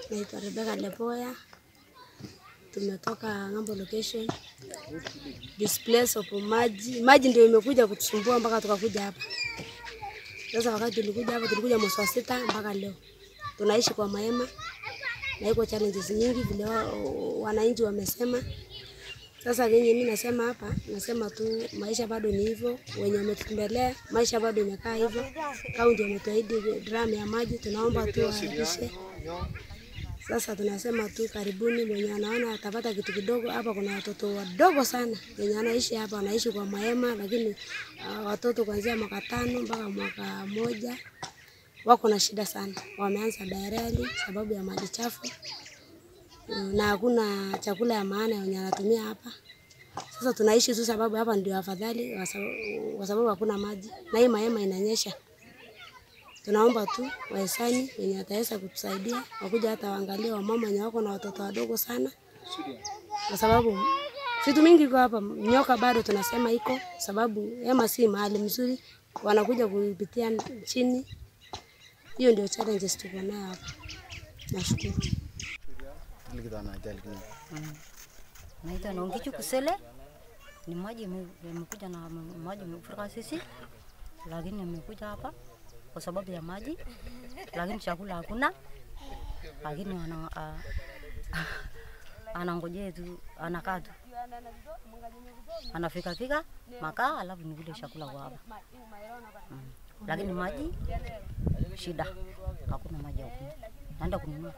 Naitwa Rebecca Lepoya, tumetoka ng'ambo location. Displace of maji, maji ndio imekuja kutusumbua mpaka tukakuja hapa. Sasa wakati tulikuja hapa, tulikuja mwezi wa sita mpaka leo tunaishi kwa mahema na iko challenges nyingi vile wa- wananchi wamesema. Sasa kenye mimi nasema hapa, nasema tu maisha bado ni hivyo, wenye wametutembelea maisha bado imekaa hivyo. Kaunti wametuahidi drum ya maji, tunaomba tu waharakishe. Sasa tunasema tu karibuni, mwenye anaona atapata kitu kidogo. Hapa kuna watoto wadogo sana wenye anaishi hapa, wanaishi kwa mahema, lakini uh, watoto kuanzia mwaka tano mpaka mwaka moja wako na shida sana, wameanza diarrhea sababu ya maji chafu Mm, na hakuna chakula ya maana yenye anatumia hapa. Sasa tunaishi tu sababu hapa ndio afadhali, kwa sababu- kwa sababu hakuna maji na hii mahema inanyesha. Tunaomba tu wahisani wenye wataweza kutusaidia wakuja hata waangalie wamama wenye wako na watoto wadogo sana, kwa sababu vitu mingi iko hapa. Nyoka bado tunasema iko, sababu hema si mahali mzuri, wanakuja kupitia chini. Hiyo ndio challenges tuko nayo hapa. Nashukuru. Naitwa Nongichu Kusele. Ni maji ime- imekuja na maji imefurika sisi, lakini imekuja hapa kwa sababu ya maji, lakini chakula hakuna, lakini ana, a, anangojea tu, anakaa tu anafika fika makaa, alafu nikule chakula kwa hapa mm. Lakini maji shida, hakuna maji ya kunywa, naenda kununua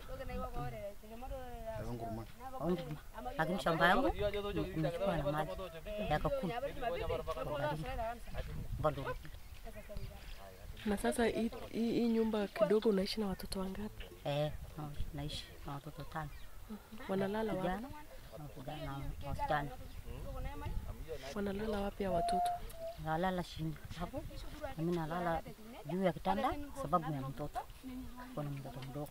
Ombi, lakini shamba yangu nimechukua na mali yaka kumi kwa baridi bado Na sasa hii hii- hii nyumba kidogo unaishi na watoto wangapi? eh, na- naishi na watoto tano, Wanalala wapi? vijana na vijana na wasichana, Wanalala wapi ya watoto? nalala chini hapo, na mimi nalala juu ya kitanda sababu ya mtoto, kuna mtoto mdogo,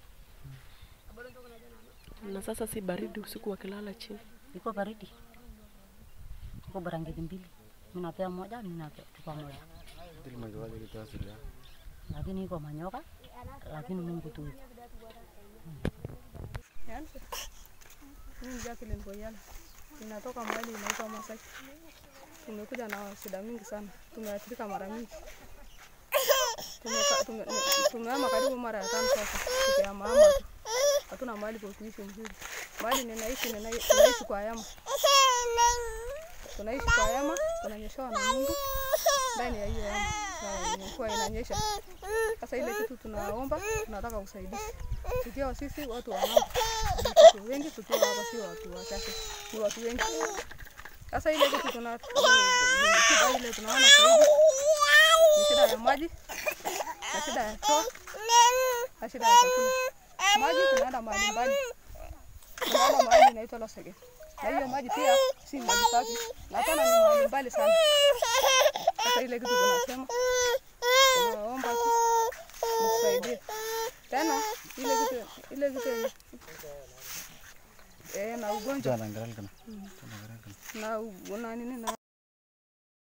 Na sasa si baridi usiku wakilala chini? iko baridi, iko barangeti mbili, mimi napea moja, mimi nachukua moja, lakini iko manyoka, lakini Mungu tu iko Mimi ni Jacqueline Koyala. Ninatoka mahali inaitwa Masai. Tumekuja na shida mingi sana. Tumeathirika mara mingi. Tumeka- tume- ne- Tumehama karibu mara ya tano sasa. Tukihama hama tu. Hatuna mahali pa kuishi mzuri. Mahali ninaishi ninai- tunaishi kwa hema. Tunaishi kwa hema, tunanyeshewa na Mungu ndani ya hiyo hema. Na imekuwa inanyesha. Sasa ile kitu tunaomba, tunataka usaidizi. Tukiwa sisi watu wa ng'ambo watu wengi tukiwa hapa, si watu wachache, ni watu wengi. Sasa ile kitu tuna ni shida ile tunaona zaidi ni shida ya maji na shida ya choo na shida ya chakula. Maji tunaenda mahali mbali, tunaenda mahali inaitwa Losege, na hiyo maji pia si maji safi, na tena ni mahali mbali sana. Sasa ile kitu tunasema, tunaomba tu mtusaidie tena ile kitu ile kitu yenye- eh, na ugonjwa na u- na nini na